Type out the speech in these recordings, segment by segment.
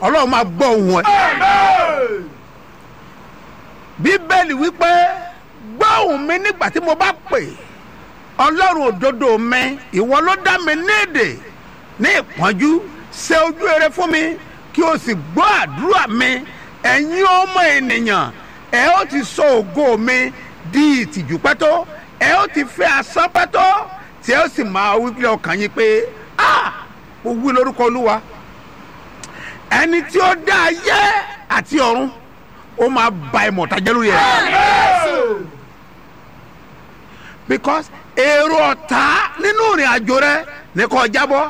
ọlọ́run máa gbọ́ ohùn ẹ. bíbélì wípé gbọ́ ohùn mi nígbà tí mo bá pè ọlọ́run òdodo mi ìwọ ló dá mi ní èdè ní ìpọ́njú ṣe ojú rere fún mi kí o sì gbọ́ àdúrà mi ẹ̀yin ọmọ ènìyàn ẹ ó ti sọ ògo mi di ìtìjú pẹ́tọ́ ẹ ó ti fẹ́ asán pẹ́tọ́ tí ẹ ó sì máa wí pé ọkàn yín pé ah mo wí lórúkọ olúwa ẹni tí ó dá ayé àti ọ̀run ó máa ba ìmọ̀ta jẹ́ lórí ẹ̀. because èrò ọ̀tá nínú ìrìn àjò rẹ ní kò jábọ́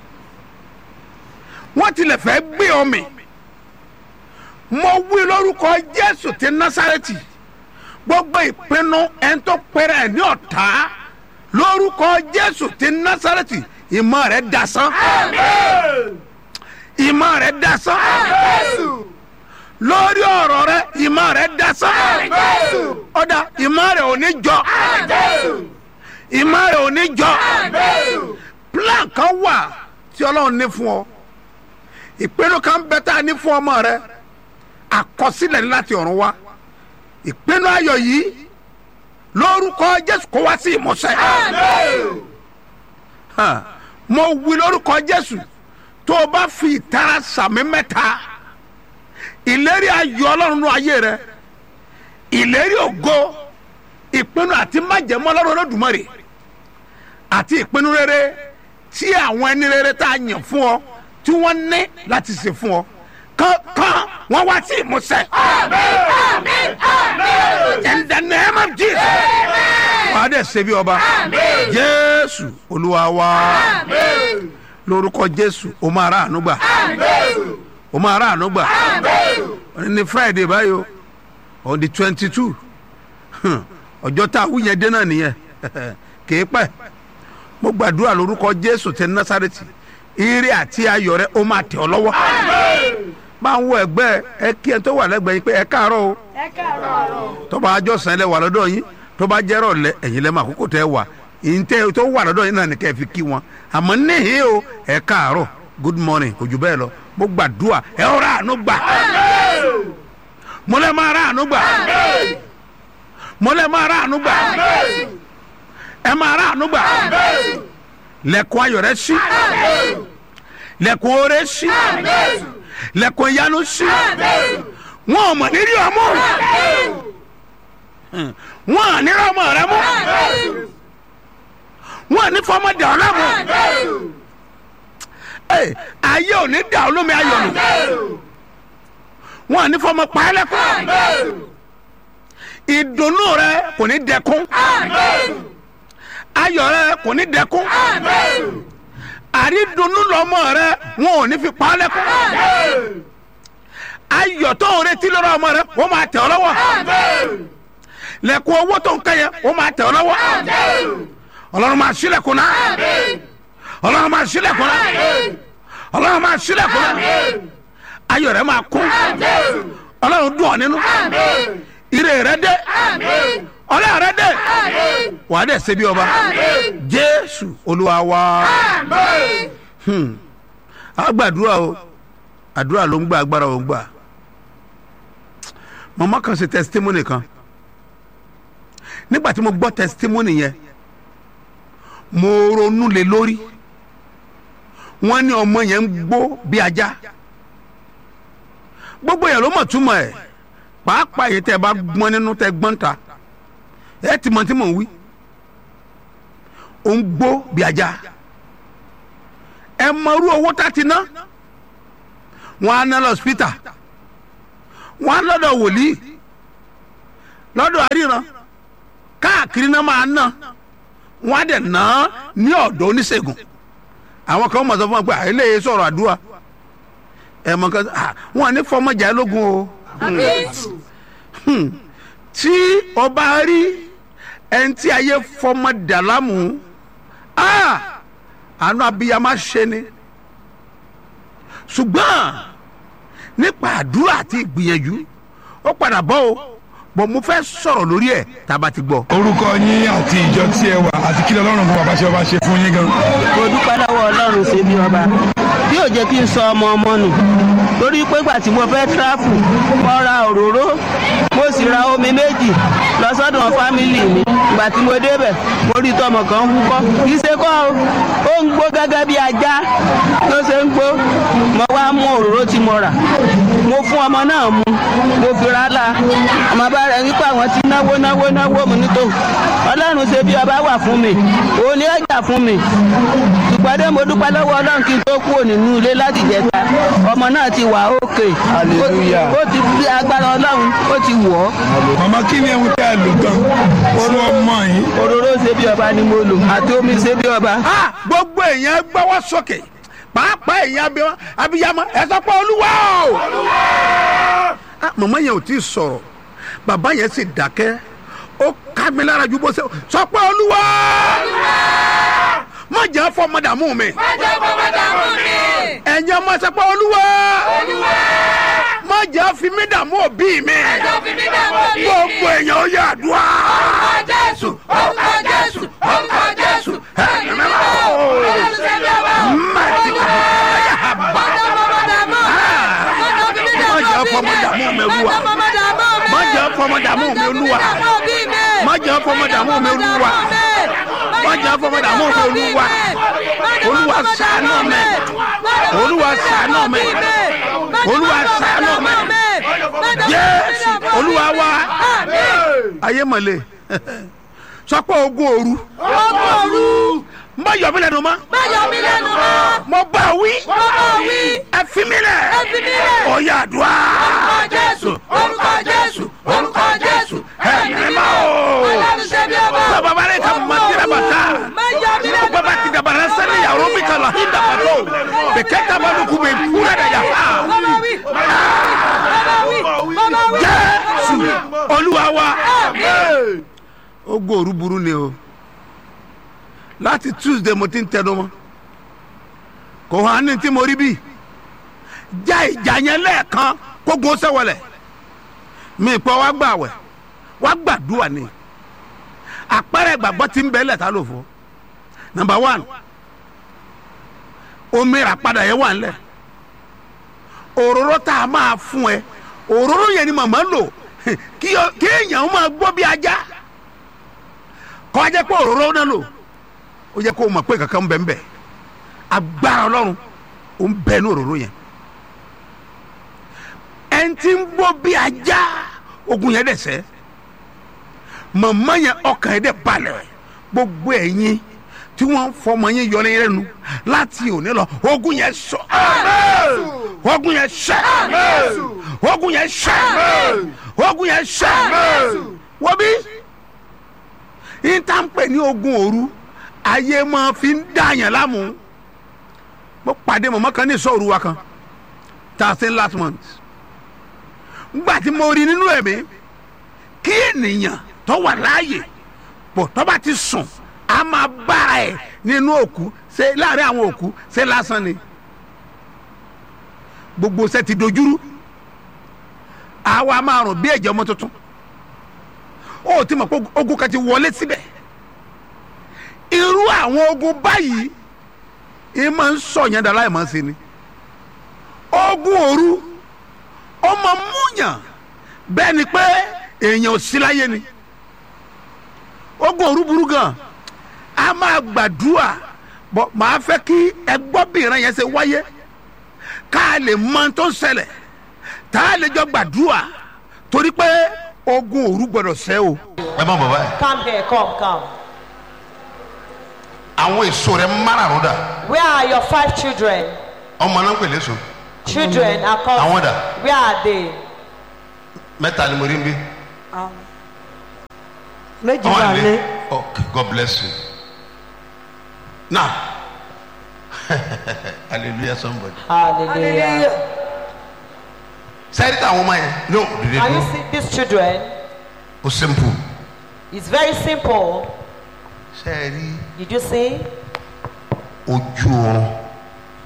wọ́n tilẹ̀ fẹ́ gbé ọ mì mo wí lórúkọ jésù ti násàrẹ́tì gbogbo ìpinnu ẹni tó pẹ́rẹ́ ẹ̀ ní ọ̀tá lórúkọ jésù ti násàrẹ́tì ìmọ̀ rẹ̀ dasán ìmọ̀ rẹ̀ dasán lórí ọ̀rọ̀ rẹ̀ ìmọ̀ rẹ̀ dasán ọ̀dà ìmọ̀ rẹ̀ ò ní jọ ìmọ̀ rẹ̀ ò ní jọ plan kan wà tí ọlọ́run ní fún ọ ìpinnu kan bẹ tá a ní fún ọmọ rẹ àkọsílẹ̀ ní láti ọ̀run wá ìpinnu ayọ̀ yìí lórúkọ jésù kó wá sí ìmúṣẹ. Hàn, mo wí lórúkọ jésù tó o bá fi ìtara sàmì mẹ́ta ìlérí ayọ̀ ọlọ́run ní ayé rẹ ìlérí ògo ìpinnu àti májẹ̀mú ọlọ́run olódùmarè àti ìpinnu rere tí àwọn ẹni rere tá a yàn fún ọ tí wọ́n ní láti ṣe fún ọ kankan wọ́n wá sí ìmúṣẹ. in the name of jesus. wàá dẹ̀ ṣe bí ọba jésù olúwa wa lórúkọ jésù o máa rà àánú gbà o máa rà àánú gbà òní ní friday báyìí o on the twenty two ọjọ́ tá a wú yẹn dé náà nìyẹn kìí pẹ́ mo gbàdúrà lórúkọ jésù tẹ násàrẹ́tì ire àti ayọ̀ rẹ ó máa tẹ̀ ọ́ lọ́wọ́ máa ń wọ ẹgbẹ́ ẹ kí ẹ tó wà lẹ́gbẹ̀ẹ́ yín pé ẹ káàárọ̀ o ẹ káàárọ̀ tó bá àjọsìn lẹ wà lọ́dọ̀ yín tó bá jẹ́rọ̀ lẹ ẹ̀yin lẹ́ máa kókò tẹ́ wà ìǹtẹ́ tó wà lọ́dọ̀ yín náà ní kẹ́ ẹ fi kí wọn àmọ́ níhìn o ẹ káàárọ̀ good morning kò jù bẹ́ẹ̀ lọ mo gbàdúrà ẹ ọ̀rọ̀ àánú gbà mo lẹ́ máa rà àánú gbà mo lẹ́ máa rà àánú gbà ẹ máa rà àánú gbà lẹ́kùn ayọ̀ rẹ sí lẹ́kùn oore sí lẹ́kùn ìyanu sí wọn ò mọ̀ nírí ọmọ wọn à nírí ọmọ rẹ mú wọn à ní fọmọ dà ọ lámù ayé ò ní dà ọ lómi ayọ̀ nù wọn à ní fọmọ pa ẹ́ lẹ́kùn ìdùnnú rẹ kò ní dẹkùn ayọ̀ rẹ kò ní dẹkùn àrídùnnú lọmọ rẹ wọn ò ní fi pa ọ́ lẹ́kùn ayọ̀ tó ń retí lọ́rọ̀ ọmọ rẹ wọ́n máa tẹ̀ ọ́ lọ́wọ́ lẹ́kùn owó tó ń kẹ́ yẹn wọ́n máa tẹ̀ ọ́ lọ́wọ́ ọlọ́run máa ṣílẹ̀kùn náà ọlọ́run máa ṣílẹ̀kùn náà ọlọ́run máa ṣílẹ̀kùn náà ayọ̀ rẹ máa kún ọlọ́run dùn ọ́ nínú ire rẹ dé ọlọ́run rẹ dé wà á dẹ̀ ṣe bí ọba jésù olúwa wa a gbàdúrà o àdúrà ló ń gbà agbára ò ń gbà màmá kan ṣe testimony kan nígbà tí mo gbọ́ testimony yẹn mo ronú lé lórí wọ́n ní ọmọ yẹn ń gbó bí ajá gbogbo yẹn ló mọ̀ túmọ̀ ẹ̀ pàápàá yìí tẹ́ ẹ bá gbọ́n nínú tẹ́ gbọ́n ta ẹ ti mọ̀ tí mò ń wí ó ń gbó bí ajá ẹ mọ̀rú owó tá ti ná wọn á ná lọ hospital wọn á lọ́dọ̀ wòlíì lọ́dọ̀ àríran káàkiri náà máa ná wọn á dẹ̀ ná ní ọ̀dọ̀ oníṣègùn àwọn kan mọ̀ sọ fún wọn pé àìlèyé sọ̀rọ̀ àdúrà ẹ̀ mọ̀ kan wọn ní fọmọjà lógun o tí ọba rí ẹni tí ayé fọmọ dàlámù àánú abiyamọ ṣe ni ṣùgbọ́n nípa àdúrà àti ìgbìyànjú ó padà bọ́ o bọ̀ mo fẹ́ sọ̀rọ̀ lórí ẹ̀ tá a bá ti gbọ́. orúkọ yín àti ìjọ tí ẹ wà àti kí lọ́rùn fún bàbá ṣe ọba ṣe fún yín gan. mo dúpẹ́ lọ́wọ́ ọlọ́run ṣe bí ọba tí ò jẹ́ kí n sọ ọmọ ọmọ nù torí pé ìgbà tí mo fẹ́ tíráfù mo ra òróró mo sì ra omi méjì lọ sọ́dọ̀ fámìlì mi ìgbà tí mo débẹ̀ mo rí tọmọ kan wúkọ́ kì í ṣe kọ́ o ó ń gbó gẹ́gẹ́ bí ajá ló ṣe ń gbó mo wá mú òróró tí mo rà mo fún ọmọ náà mu mo fi ra la ọmọ bá rẹ̀ wípé àwọn ti náwó náwó náwó mu nítò ọlọ́run ṣe bí ọba wà fún mi òun ni ó jà fún mi ṣùgbọ́n dé mo dúpẹ́ lọ́wọ́ ọlọ́run kí n tó kúrò nínú ilé láti jẹta ọmọ náà ti wà ókè Hallelujah. ó ti fi agbára ọlọ́run ó ti wọ̀ ọ́ màmá kí ni ẹ̀hún tẹ́ ẹ lò tán fún ọmọ yìí òróró ṣe bí ọba ni mo lò àti omi ṣe bí ọba. Ah, gbogbo èèyàn gbọ́wọ́ sókè pàápàá èèyàn abiyamọ abiyamọ ẹ sọ pé olúwa o. Ah, màmá yẹn ò tí ì sọ̀rọ̀ bàbá yẹn sì dákẹ́ ó ká mi lára ju bó ṣe sọ pé olúwa má jẹ́ fọmọdàmú mi ẹ̀yin ọmọ sọ pé olúwa má jẹ́ fi mí dààmú òbí mi gbogbo èèyàn ó yà àdúrà jésù orúkọ jésù orúkọ jésù ẹ̀mí mímọ́ mẹ́tì káyà bá má jẹ́ fọmọdàmú mi olúwa má jẹ́ fọmọdàmú mi olúwa má jẹ́ fọmọdàmú mi olúwa má jẹ́ fọmọdàmú mi olúwa olúwa ṣàánú mi olúwa ṣàánú mi olúwa ṣàánú mi jésù olúwa wa ayé mọ̀lẹ́ sọ pé ogún òru má yọ mí lẹ́nu mọ́ mo bá wí ẹ fi mí lẹ̀ ó yá àdúrà jésù orúkọ jésù orúkọ jésù ẹ̀mí mọ́ o bàbá rẹ̀ ka mọ̀ tẹ́lẹ̀ bàtà bàbá ti dàbà rẹ̀ sẹ́ni yàrá mi kà lọ hin dàbà tó bẹ̀kẹ́ dàbà lóko bẹ̀ kúrẹ́ dẹ̀ yà fà jésù olúwa wa ogún òru burú ni o láti tuesday mo ti ń tẹnu mọ́ kò hàn ní tí mo rí bí já ìjà yẹn lẹ́ẹ̀kan kógun ó sẹ́wọ̀lẹ̀ mi pọ̀ wá gbà wẹ̀ wá gbàdúrà ni àpẹẹrẹ ìgbàgbọ́ ti ń bẹ lẹ́ta ló fọ́ number one omi rà padà yẹn wà ńlẹ̀ òróró tá a máa fún ẹ òróró yẹn ni màmá lò kí ọ- kí èèyàn máa gbọ́ bí ajá kọ́ ajẹ́ pé òróró náà lò ó yẹ kó o mọ̀ pé kankan ń bẹ ń bẹ agbára ọlọ́run ó ń bẹ ní òróró yẹn ẹni tí ń gbọ́ bí ajá ogun yẹn dẹ̀ sẹ́ màmá yẹn ọkàn yẹn dẹ̀ balẹ̀ gbogbo ẹ̀yin tí wọ́n ń fọmọ yẹn yọ ní lẹ́nu láti òní lọ ogun yẹn sọ ogun yẹn sẹ ogun yẹn sẹ ogun yẹn sẹ wọ́n bí ìtànpẹ̀ ní ogun òru ayé máa fi ń dààyàn lámù mo pàdé mọ̀mọ́ kan ní ìsọ̀rù wa kan thirteen last month ngbà tí mo rí nínú ẹ̀mí kí ènìyàn tó wà láàyè pọ̀ tó bá ti sùn a máa bára ẹ̀ nínú òkú ṣe láàrin àwọn òkú ṣe lásán ni gbogbo ṣe ti dojúrú àwa máa rùn bí ẹ̀jẹ̀ ọmọ tuntun ó ti mọ̀ pé ogun kan ti wọlé síbẹ̀ irú àwọn ogun báyìí ẹ máa ń sọ yẹn dára ẹ máa ń ṣe ni ogun òru ó máa múyàn bẹ́ẹ̀ ni pé èèyàn ò sí láyé ni ogun òru burú gan a máa gbàdúrà bọ́ màá fẹ́ kí ẹgbọ́bìnrin yẹn ṣe wáyé ká a lè mọ ohun tó ń ṣẹlẹ̀ tá a lè jọ gbàdúrà torí pé ogun òru gbọdọ̀ ṣẹ́ o. ẹ má bàbá yìí Come here, come, come. àwọn èso rẹ márààrún dà Where are your five children? ọmọ náà ń pè léso Children are called. Àwọn dà? Where are they? mẹ́ta ni mo rí ń bí méjì àwọn wà àlè lé okay god bless you now hallelujah somebody Hallelujah. sẹ́yìn tí àwọn ọmọ yẹn no dìde Can you dúró see these children? o simple It's very simple. sẹ́yìn Did you see? ojú oorun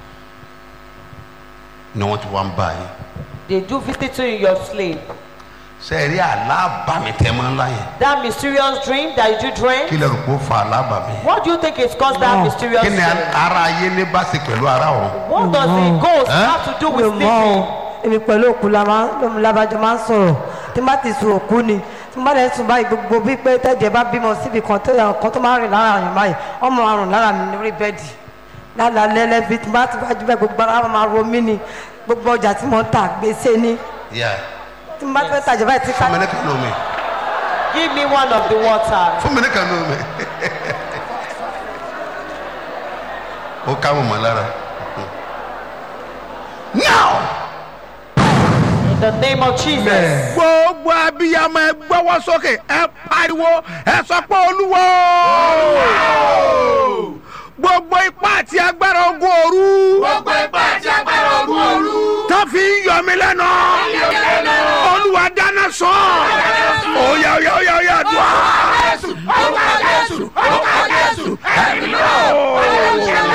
ni wọ́n ti wá ń bá yín They do visit you in your sleep. sẹ́ẹ̀rí alábàmì tẹ́ máa ń lá yẹn That mysterious dream that you dream. kí lè rò pé ó fa alábàmì. What do you think is caused that mysterious kí ni dream? ara ayé ní bá ṣe pẹ̀lú ara ọ̀run. What does the ghost Huh? have to do mi with ò mọ sleeping? o èmi pẹ̀lú òkú la máa ń labajọ máa ń sọ̀rọ̀ tí n bá ti sun òkú ni tí n bá lè sùn báyìí gbogbo bíi pé tẹ́jẹ̀ bá bímọ síbi kan tó yàn kan tó máa ń rìn lára àyàn báyìí ọmọ àrùn lára mi lórí bẹ́ẹ̀dì lálàálẹ́ lẹ́bi tí n bá ti wájú bẹ́ẹ̀ gbogbo ara máa ro mí ni gbogbo ọjà tí mo ń tà gbèsè ni Yeah. tí n bá fẹ́ tajà báyìí tí ká fún mi ní kànú mi Give me one of the water. fún mi ní kànú mi. ó ká mọ̀ mọ́ lára. now In the name of Jesus. gbogbo abiyamọ ẹ gbọ́wọ́ sókè ẹ pariwo ẹ sọ pé olúwo gbogbo ipá àti agbára ogun òru gbogbo ipá àti agbára ogun òru. tó fi ń yọ mí lẹ́nu olúwa dáná sọ oya oya oya oya dùn á. Jésù orúkọ Jésù orúkọ Jésù ẹ̀mí náà.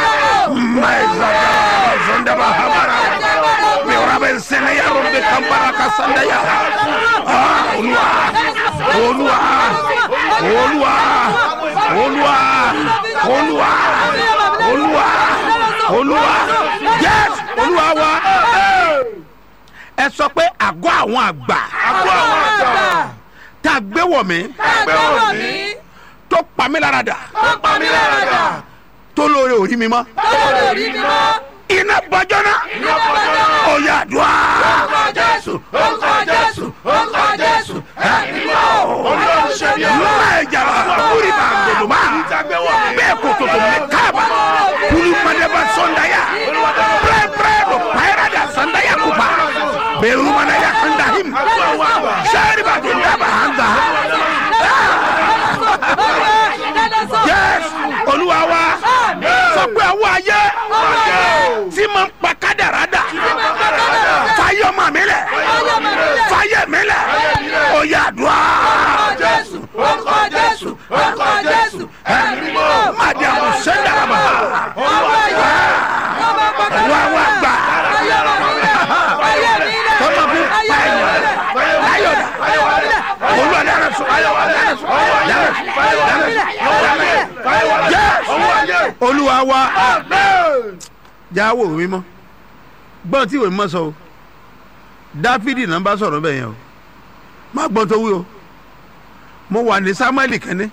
Olúwa Olúwa Olúwa Olúwa Olúwa Olúwa Olúwa yes Olúwa wa ẹ sọ pé àgọ́ àwọn àgbà àgọ́ àwọn àgbà tá a gbé wọ̀ mí ẹgbẹ́ òní tó pa mí lára dà tó pa mí lára dà tó lóore òrí mi mọ́ tó lè rí mi mọ́. iná bọjọ́ náà ó yá àdúrà orúkọ Jésù orúkọ Jésù orúkọ Jésù ẹ̀mí náà olórí ṣe bí ọ̀rọ̀. lọ́wọ́ ẹ̀jà kúrì bá gbẹdọ̀ bá bẹ́ẹ̀ kò tó tó mi káàbà kúrì mọ́dẹ́bà sọ́ndàyà pẹ́ẹ́ pẹ́ẹ́ lọ pẹ́ẹ́rẹ́ dà sọ́ndàyà kúpa bẹ́ẹ̀ rúmọ́dẹ́yà kọ́ndà him sẹ́ẹ̀rì bá tó dábàá hàn dà yes olúwa wa sọ pé àwọn ayé tí mo ń pa kádàrá dà fayọ mọ mi lẹ fayẹ mi lẹ ó yá àdúrà Jésù orúkọ Jésù orúkọ Jésù ẹ̀mí náà. madiamu sẹdàràbà wà wà gbà tọ́mọ kú pààyàn láyọ̀dà olúwa dára sọ dára sọ dára sọ yes olúwa wa jáwó mímọ́ gbọ́n tí ìwé mímọ́ sọ o dáfídì náà bá sọ̀rọ̀ bẹ́ẹ̀ yẹn o má gbọ́n tó wí o mo wà ní samuel kẹ́ni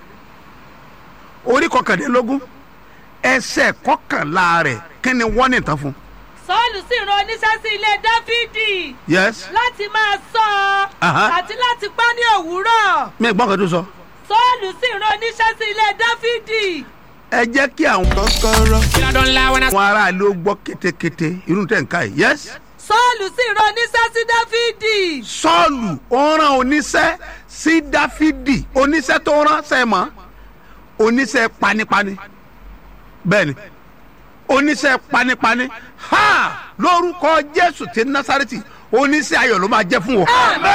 orí kọkàndínlógún ẹsẹ̀ kọkànlá rẹ̀ kí ni wọ́n ní ìtàn fún sọ́ọ̀lù sì rán oníṣẹ́ sí ilé dáfídì yes láti máa sọ Aha. ọ́ àti láti pa ní òwúrọ̀ mi gbọ́n kan tó sọ sọ́ọ̀lù sì rán oníṣẹ́ sí ilé dáfídì ẹ jẹ́ kí àwọn kọ́kọ́rọ́. àwọn aráàlú ó gbọ́ kétékété irú tẹ̀ ń ká yìí yes sọ́ọ̀lù sì rán oníṣẹ́ sí dáfídì sọ́ọ̀lù ó rán oníṣẹ́ sí dáfídì oníṣẹ́ tó rán sẹ́mọ́ oníṣẹ́ panipani bẹ́ẹ̀ni oníṣẹ́ panipani ha lórúkọ jésù ti násàrẹ́tì oníṣẹ́ ayọ̀ ló máa jẹ́ fún wọn.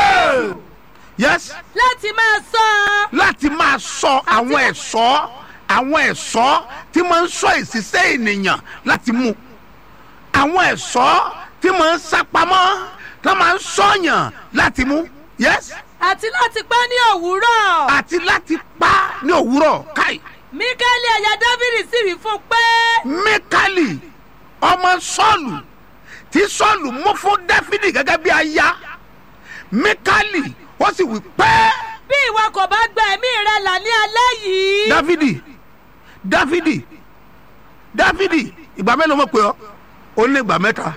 yes láti máa sọ ọ́ láti máa sọ àwọn ẹ̀ṣọ́ àwọn ẹ̀ṣọ́ tí máa ń sọ ìṣiṣẹ́ ènìyàn láti mú àwọn ẹ̀ṣọ́ tí máa ń sápamọ́ tí máa ń sọ̀yàn láti mú yes àti láti pa ní òwúrọ̀ àti láti pa ní òwúrọ̀ káì míkẹ́lì ẹ̀yà dáfídì sì wí fún un pé mikali ọmọ sọ́ọ̀lù tí sọ́ọ̀lù mú fún dáfídì gẹ́gẹ́ bí aya mikali ó sì wí pẹ́ẹ́. bí ìwọ kò bá gba ẹ̀mí rẹ là ní alẹ́ yìí dáfídì dáfídì dáfídì ìgbà mélòó mọ̀ pé ọ́ ó ní ìgbà mẹ́ta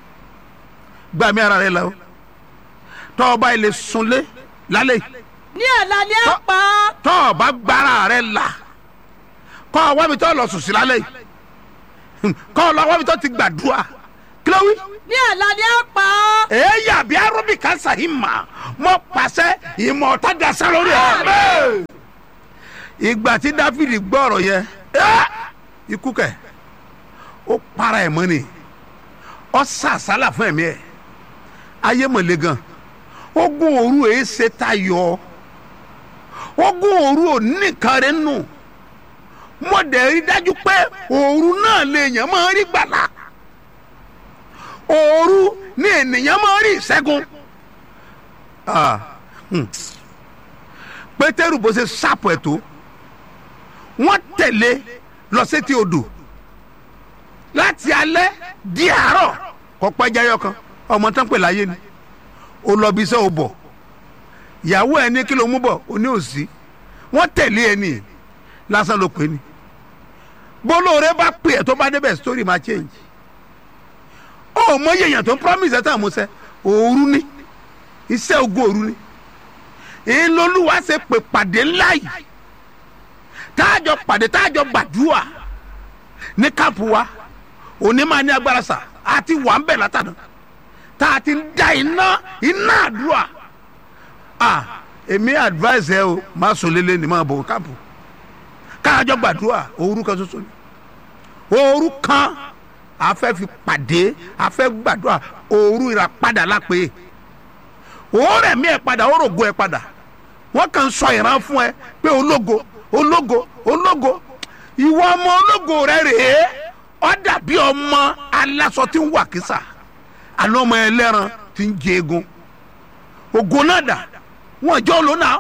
gbà mí ara rẹ lọ tọ́ ọ bá ilé sunlé lálẹ́ yìí, ní ọ̀la ni a pa ọ́ tọ́ ọ bá gbára rẹ là kọ́ ọ wá mi tọ́ lọ sùn sí lálẹ́ yìí Hmm, kọ́ ọ lọ wá mi tọ́ ti gbàdúrà kí ló wí ní ọ̀la ni a pa ọ́ èyí àbí arúbì kansa yìí mà mọ pàṣẹ ìmọ̀ ọ̀tá dasá lórí ẹ̀. ìgbà tí dáfídì gbọ́ ọ̀rọ̀ yẹn ẹ́, ikú kẹ̀ ó para ẹ̀ mọ́ ni ọ sàsálà fún ẹ̀mí ẹ̀ ayé mọ̀lẹ́ gan ogun òru èé ṣe tayọ ogun òru ò nìkan rẹ̀ nù mo dẹ̀ rí dájú pé òru náà lè yàn máa rí gbàlà òru ni ènìyàn máa rí ìṣẹ́gun Ah, pétérù bó ṣe ṣàpọ̀ ẹ̀ tó wọ́n tẹ̀lé lọ sétí odò láti alẹ́ di àárọ̀ kọ́ pẹ́jáyọ kan ọmọ tán pè láyé ni ó lọ bí iṣẹ́ ò bọ̀ ìyàwó ẹ̀ ní kí ló mú bọ̀ ó ní òsì wọ́n tẹ̀lé ẹ ní lásán ló pè ní bólóore bá pè ẹ́ tó bá débẹ̀ story máa change ó mọ yẹ̀yàn tó ń promise ẹ̀ tán àmúṣẹ òru ni iṣẹ́ ogun òru ni ìlọlúwa ṣe pè pàdé ńlá yìí táàjọ pàdé táàjọ gbàdúrà ní káàpù wa òní máa ní agbára sà àti wà ń bẹ̀ látàdá tá a ti ń da iná iná àdúrà ah èmi advice ẹ o má sùn lélẹ̀ ní máa bọ̀ káàpù káàjọ gbàdúrà òru kan ṣoṣo ni òru kan a fẹ́ fi pàdé a fẹ́ gbàdúrà òru ìràpadà lápè òórẹ̀ mi ẹ̀ padà ó rògo ẹ̀ padà wọ́n kàn ń sọ ìran fún ẹ pé ológo ológo ológo ìwọ ọmọ ológo rẹ rèé ọ dàbí ọmọ aláṣọ tí ń wà kísà àná ọmọ ẹlẹ́ran tí ń jẹ egun ògo náà dà wọ́n jọ ló náà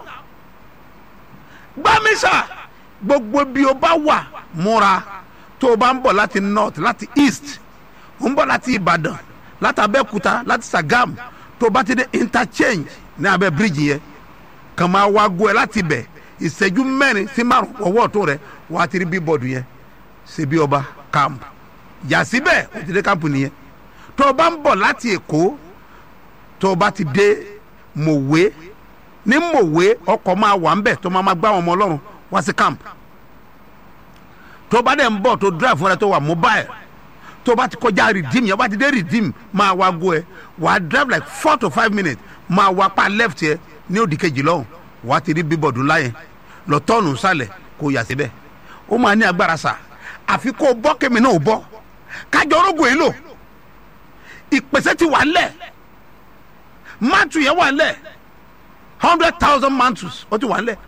gbámísà gbogbo bí o bá wà múra tó o bá ń bọ̀ láti north láti east o ń bọ̀ láti ìbàdàn láti abẹ́òkúta láti sagam tó o bá ti dé interchange ní abẹ́ bíríìjì yẹn kàn máa wá gbọ́ ẹ láti bẹ̀ ìṣẹ́jú mẹ́rin sí márùn ọwọ́ tó rẹ wà á ti rí bíbọ̀dù yẹn ṣe bí ọba camp yà síbẹ̀ ó ti dé camp nìyẹn tó o bá ń bọ̀ láti èkó tó o bá ti dé mòwe ní mòwe ọkọ̀ máa wà ń bẹ̀ tó máa máa gbá àwọn ọmọ ọlọ́run wá sí camp tó o bá dẹ̀ ń bọ̀ tó drive fúnra tó wà mobile tó o bá ti kọjá redeem yẹn o bá ti dé redeem máa wá gbọ́ ẹ wà á drive like four to five minutes máa wá pa left yẹ ní òdì kejì lọ́hùn wà á ti rí bíbọ̀dù ńlá yẹn lọ tọ́ọ̀nù sálẹ̀ kó yà síbẹ̀ ó máa ní agbára sà àfi kó o bọ́ kémi náà o bọ́ kájọ orógùn yìí lò ìpèsè ti wà ńlẹ̀ mantu yẹn wà ńlẹ̀ hundred thousand mantus ó ti wà ńlẹ̀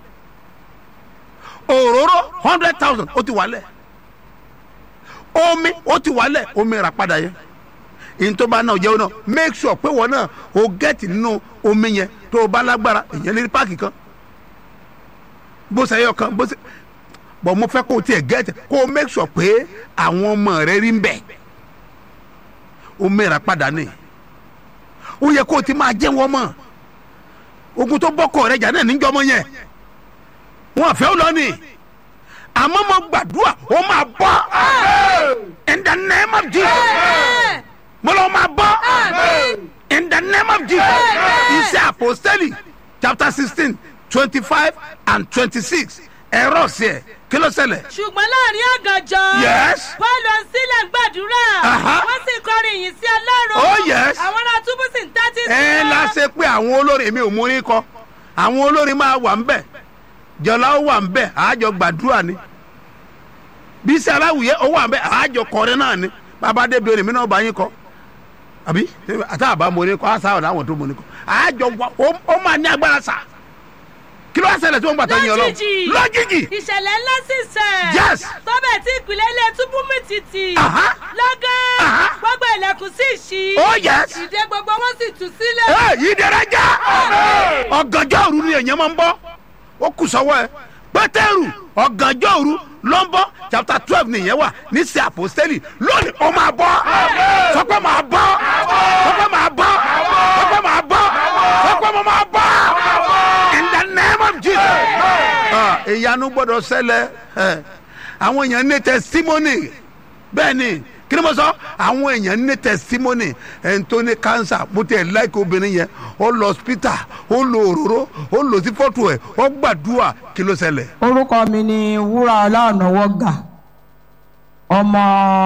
òróró hundred thousand ó ti wà ńlẹ̀ omi ó ti wà ńlẹ̀ omi rà padà yẹn ìyẹntọ́ba náà jẹ́ náà make sure pé wọ́n náà o gẹ́tì nínú omi yẹn tó o bá lágbára ìyẹn lè páàkì kan bó ṣe yọ kan bó ṣe bọ̀ mo fẹ́ kó o tiẹ̀ gẹ́tì kó o make sure pé àwọn ọmọ rẹ rí ń bẹ̀ o mẹ́ra padà ní o yẹ kó o ti máa jẹ́ wọ́n mọ̀ ogun tó bọ́kọ̀ rẹ jà náà níjọ́ mọ́ yẹn wọn àfẹ́ ó lọ ní àmọ́ mo gbàdúrà ó máa bọ́ in the name of Jesus mo lọ máa bọ́ in the name of Jesus iṣẹ́ apostoli chapter sixteen twenty five and twenty six ẹ̀rọ sí ẹ̀ kí ló ṣẹlẹ̀. ṣùgbọ́n láàrin ọ̀gànjọ́. Yes. paul sílẹ̀ gbàdúrà. Aha. wọ́n sì kọrin ìyìn sí ọlọ́run. Oh, yes. àwọn ará túbú sì ń tẹ́tí sí ẹ wọn. la ṣe pé àwọn olórin mi ò mú ní kọ àwọn olórin máa wà ń bẹ̀ jọlá ó wà ń bẹ̀ àájọ gbàdúrà ni bísí aláwùyẹ ó wà ń bẹ̀ àájọ kọrin náà ni bàbá débi orin mi náà bá yín kọ àbí àtà àbá mo ní kọ àṣà ọ̀dà àwọn tó mo ní kọ àájọ wà ó- ó máa ní agbára sà kí ló wá ṣẹlẹ̀ tí wọ́n gbà tó yin ọlọ́run lójijì lójijì ìṣẹ̀lẹ̀ ńlá sì ṣẹ̀. Yes. tọ́bẹ̀ tí ìpìlẹ̀ ilé túbú mi tìtì. Aha. lọ́gán Aha. gbogbo ilẹ̀kùn sì ṣí. Oh, yes. ìdè gbogbo wọn sì tú sílẹ̀. ẹ yìí dẹrẹ já ọ̀gànjọ́ òru ni èèyàn máa ń bọ́ ó kù sọ́wọ́ ẹ pétérù ọ̀gànjọ́ òru ló ń bọ́ chapter twelve nìyẹn wà ní sí àpòstélì lónìí ó máa bọ́ sọ pé máa bọ́ sọ pé máa bọ́ sọ pé máa bọ́ sọ pé mo máa bọ́ in the name of Jesus. Ah, ìyanu gbọ́dọ̀ ṣẹlẹ̀ ẹ, àwọn èèyàn ní testimony bẹ́ẹ̀ ni kí ni mo sọ àwọn èèyàn ní testimony ẹni tó ní cancer bó tiẹ̀ láìka obìnrin yẹn ó lọ hospital ó lo òróró ó lò sí fọ́tò ẹ̀ ó gbàdúrà kí ló ṣẹlẹ̀. orúkọ mi ni wúrà ọlọ́ọ̀nàwọ́gà ọmọ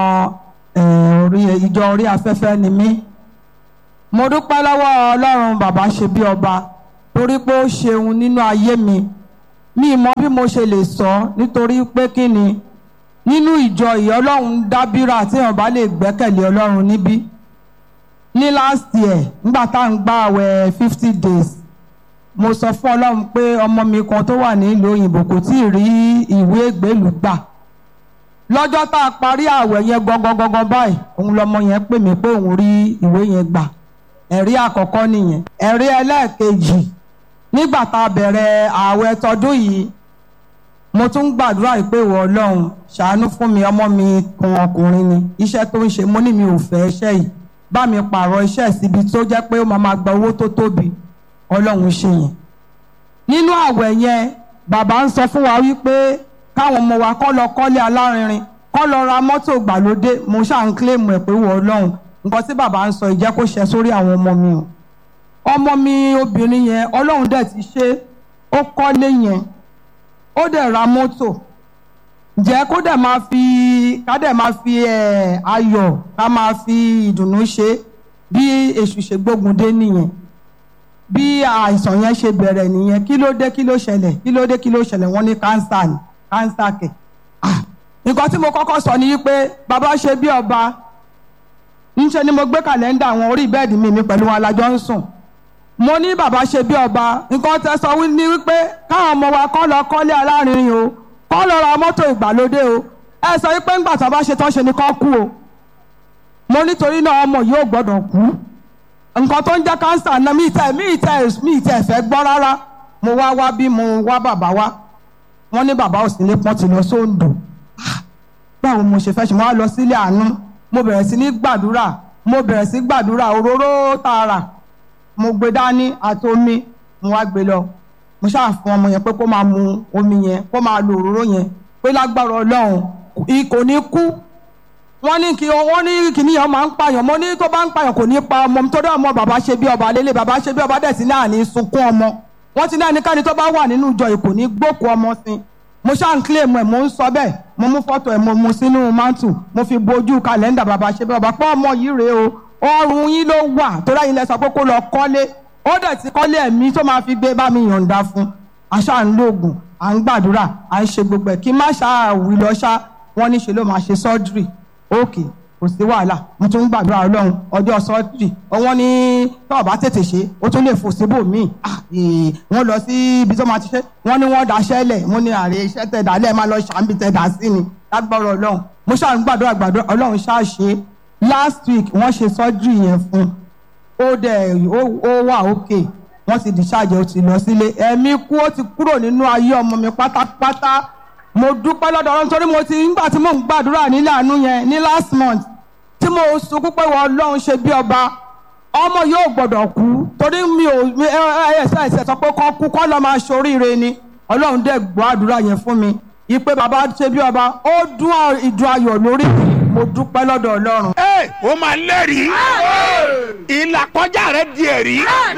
eh, orí ìjọ orí afẹ́fẹ́ ni mí mo dúpẹ́ lọ́wọ́ ọlọ́run bàbá ṣe bí ọba torí pé ó ṣeun nínú ayé mi mi mọ bí mo ṣe lè sọ nítorí pé kí ni nínú ìjọ yìí ọlọ́run dábírà tí èèyàn bá lè gbẹ́kẹ̀lé ọlọ́run níbí ní last year nígbà tá à ń gbà àwẹ̀ fifty days mo sọ fún ọlọ́run pé ọmọ mi kan tó wà nílùú òyìnbó kò tí ì rí ìwé ìgbélùú gbà lọ́jọ́ tá a parí ààwẹ̀ yẹn gangan báyìí òun lọmọ yẹn pè mí pé òun rí ìwé yẹn gbà ẹ̀rí àkọ́kọ́ nìyẹn ẹ̀rí ẹlẹ́ẹ̀kejì nígbà tá a bẹ̀rẹ̀ ààwẹ̀ tọdún yìí mo tún gbàdúrà yìí pé ìwọ ọlọ́run ṣàánú fún mi ọmọ mi kan ọkùnrin ni iṣẹ́ tó ń ṣe mo ní mi ò fẹ́ iṣẹ́ yìí bá mi pààrọ̀ iṣẹ́ síbi tó jẹ́ pé ó máa ma gba owó tó tóbi ọlọ́run ṣe yẹn nínú àwẹ̀ yẹn bàbá ń sọ fún wa wípé káwọn ọmọ wa kọ́ lọ kọ́lé alárinrin kọ́ lọ ra mọ́tò ìgbàlódé mo ṣáà ń kílèmù ẹ̀ pé wọ ọlọ́run nǹkan tí bàbá ń sọ ìjẹ́ kó ṣe sórí àwọn ọmọ mi o ọmọ mi obìnrin yẹn ọlọ́run dẹ̀ ti ṣe ó kọ́lé yẹn ó dẹ̀ ra mọ́tò ǹjẹ́ kó dẹ̀ máa fi ká dẹ̀ máa fi ẹ̀ ayọ̀ ká máa fi ìdùnnú ṣe bí èṣù ṣe gbógun dé nìyẹn bí àìsàn yẹn ṣe bẹ̀rẹ̀ nìyẹn kí ló dé kí ló ṣẹlẹ̀ kí ló dé kí ló ṣẹlẹ̀ wọ́n ní kánsà ní kánsà kẹ̀. Ah, nǹkan tí mo kọ́kọ́ sọ ni wípé bàbá ṣe bí ọba ńṣe ni mo gbé kàlẹ́ńdà àwọn orí bẹ́ẹ̀dì mi mi pẹ̀lú wọn alájọ ń sùn mo ní bàbá ṣe bí ọba nǹkan tẹ sọ ní wípé káwọn ọmọ wa kọ́ lọ kọ́lé alárinrin o kọ́ lọ ra mọ́tò ìgbàlódé o ẹ sọ wípé ńgbà tó bá ṣe tán ṣe ni kọ́ kú o mo nítorí náà ọmọ yóò gbọ́dọ̀ kú nǹkan tó ń jẹ́ kánsà náà mi tẹ̀ mi tẹ̀ mi tẹ̀ fẹ́ gbọ́ rárá mo wá wá bí mo wá bàbá wá wọ́n ní bàbá òsì ní pọ́n ti lọ sóńdò báwo mo ṣe fẹ́ ṣe mo wá lọ sílé àánú mo bẹ̀rẹ̀ sí ní gbàdúrà mo bẹ̀rẹ̀ sí gbàdúrà òróró tààrà mo gbé dání àti omi mo wá gbé lọ mo ṣáà fún ọmọ yẹn pé kó máa mu omi yẹn kó máa lo òróró yẹn pé lágbára ọlọ́run kò ní kú wọ́n ní kí wọ́n ní kíní yẹn máa ń pààyàn mo ní tó bá ń pààyàn kò ní pa ọmọ mi tó dé ọmọ bàbá ṣe bí ọba lélẹ̀ bàbá ṣe bí ọba dẹ̀ sí náà ní sunkún ọmọ wọ́n ti ní ẹnikẹ́ni tó bá wà nínú ìjọ yìí kò ní gbókù ọmọ sí mo ṣáà ń kílèmù ẹ̀ mo ń sọ bẹ́ẹ̀ mo mú fọ́tò ẹ̀ mo mu sínú mántù mo fi bojú kàlẹ́ndà bàbá ṣe bí ọba pé ọmọ yìí rèé o ọrùn yín ló wà tó dáyìn lẹ sọ pé kó lọ kọ́lé ó dẹ̀ ti kọ́lé ẹ̀mí tó máa fi gbé bá mi yọ̀ǹda fún àṣà ń lóògùn à ń gbàdúrà à ń ṣe gbogbo ẹ̀ kí má ṣáà wí lọ ṣá wọ́n ní ṣe ló máa ṣe sọ́jírì ókè kò sí wàhálà mo tún ń gbàdúrà ọlọ́run ọjọ́ sọ́jírì wọ́n ní tọ́ọ̀ bá tètè ṣe ó tún lè fò síbò míì wọ́n lọ sí ibi tó máa ti ṣe wọ́n ní wọ́n daṣẹ́ lẹ̀ wọ́n ní àrẹ iṣẹ́ tẹ̀ dá lẹ́ẹ̀ máa lọ ṣàǹbì tẹ̀ dá sí ni lágbára ọlọ́run mo ṣáà ń gbàdúrà gbàdúrà ọlọ́run ṣáà ṣe last week wọ́n ṣe sọ́jírì yẹn fún ó dẹ̀ ó wà ókè wọ́n ti discharge ó ti lọ sílé ẹ̀mí kú ó ti kúrò nínú ayé ọmọ mi pátápátá mo dúpẹ́ lọ́dọ̀ ọlọ́run torí mo ti nígbà tí mò ń gbàdúrà nílé àánú yẹn ní last month tí mo sunkún pé wọ́n ọlọ́run ṣe bí ọba ọmọ yóò gbọ́dọ̀ kú torí mi ò ẹ̀ẹ́sẹ̀ ẹ̀sẹ̀ sọ pé kọ́ kú kọ́ lọ́ máa ṣoríire ni ọlọ́run dẹ̀ gbọ́ àdúrà yẹn fún mi ìpè bàbá ṣe bí ọba ó dún ìdùn ayọ̀ lórí mi mo dúpẹ́ lọ́dọ̀ ọlọ́run. ẹ o máa lẹ́rìí ìlàkọjá rẹ di ẹ̀rí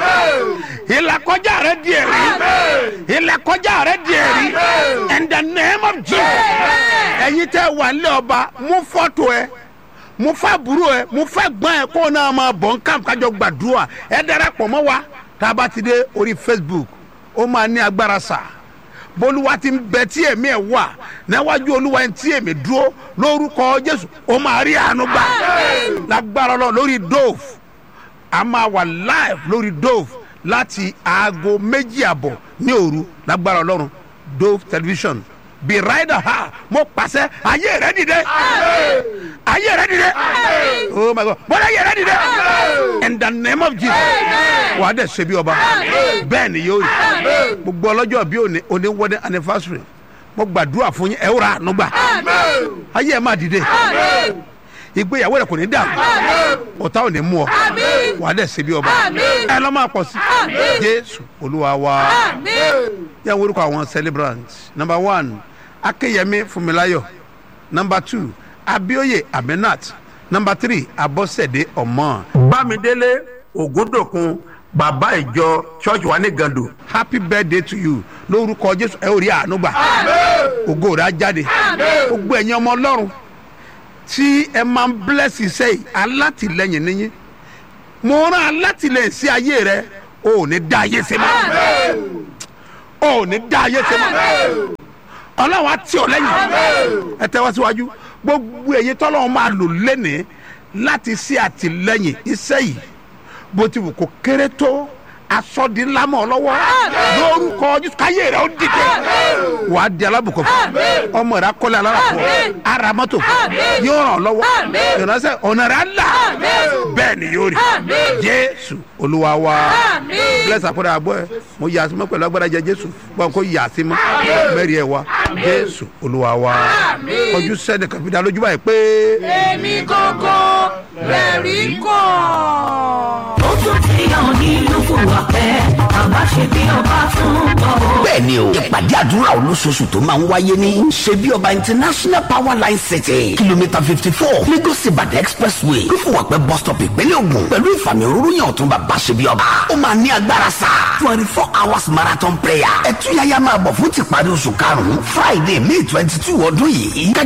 ìlàkọjá rẹ di ẹ̀rí ìlàkọjá rẹ di ẹ̀rí in the name of Jesus ẹ̀yin tẹ́ wà nílé ọba mú fọ́tò ẹ mú fàbúrò ẹ mú fẹ́gbọ́n ẹ kó náà máa bọ̀ nǹkan kájọ gbàdúrà ẹ darapọ̀ mọ́ wa tá a bá ti dé orí Facebook ó máa ní agbára sáà bolúwa ti ń bẹ tí èmi ẹ wà níwájú olúwa tí èmi dúró lórúkọ jésù ó máa rí àánú gbà lágbára lọ lórí dove a máa wà live lórí dove láti aago méjì àbọ̀ ní òru lágbára ọlọ́run dove television bí rider ha mo pàṣẹ ayé rẹ dìde ayé rẹ dìde oh my god bọ́lá ayé rẹ dìde in the name of jesus wà á dẹ̀ ṣe bí ọba bẹ́ẹ̀ ni yóò rí gbogbo ọlọ́jọ́ bí òní òní wedding anniversary mo gbàdúrà fún yín ẹ ó ra àánú gbà ayé ẹ máa dìde ìgbéyàwó rẹ kò ní dàrú ọ̀tá ò ní mú ọ wà á dẹ̀ ṣe bí ọba ẹ lọ́ máa pọ̀ sí jésù olúwa wa yẹn wo orúkọ àwọn celebrants number one akeyemi funmilayo number two abioye aminat number three abosede ọmọ bámidélé ògúndòkun bàbá ìjọ church wa ní gando happy birthday to you lórúkọ jésù ẹ ò rí àánú gbà ògo rẹ á jáde gbogbo ẹ̀yin ọmọ ọlọ́run tí ẹ máa ń bless iṣẹ́ yìí alátìlẹyìn níyìn mo rán alátìlẹyìn sí ayé rẹ o ò ní dá ayé ṣe mọ́ o ò ní dá ayé ṣe mọ́ ọlọ́run á tì ọ́ lẹ́yìn ẹ tẹ́wọ́ síwájú gbogbo èyí tọ́lọ́run máa lò lẹ́nìí láti ṣe àtìlẹyìn iṣẹ́ yìí bó ti wù kó kéré tó asọ́dínlámọ̀ lọ́wọ́ lórúkọ jésù káyé rẹ̀ ó dìde wàá di alábùkọ̀ fún ọmọ rẹ̀ akọ́lé aláràfọ̀ ara mọ́tò yóò ràn lọ́wọ́ ìránṣẹ́ ọ̀nà rẹ̀ á là bẹ́ẹ̀ ni yóò rí jésù olúwa wa bless àpẹẹrẹ àbọ̀ ẹ mo yà sí mọ́ pẹ̀lú agbára jẹ jésù gbọ́n kó yà sí mọ́ mẹ́rin ẹ̀ wá jésù olúwa wa ojú sẹ́ni kàfíńdà lójú báyìí pé. èmi gangan lẹ́rìí kàn. ó tún ti hàn nínú fúwàpẹ́ bàbá ṣe bí ọba tún bọ̀ ó. bẹ́ẹ̀ ni o ìpàdé àdúrà olóṣooṣù tó máa ń wáyé ní ṣe bí ọba international power line city kìlómítà fifty four lagos ibadan expressway fífowópẹ́ bus stop ìpínlẹ̀ ògùn pẹ̀lú ìfàmì òróró yàn ọ̀tún bàbá ṣe bí ọba ó máa ní agbára sá twenty four hours marathon prayer ẹ̀túyàyà máa bọ̀ fún tìparí oṣù karùn-ún friday may twenty two ọdún yìí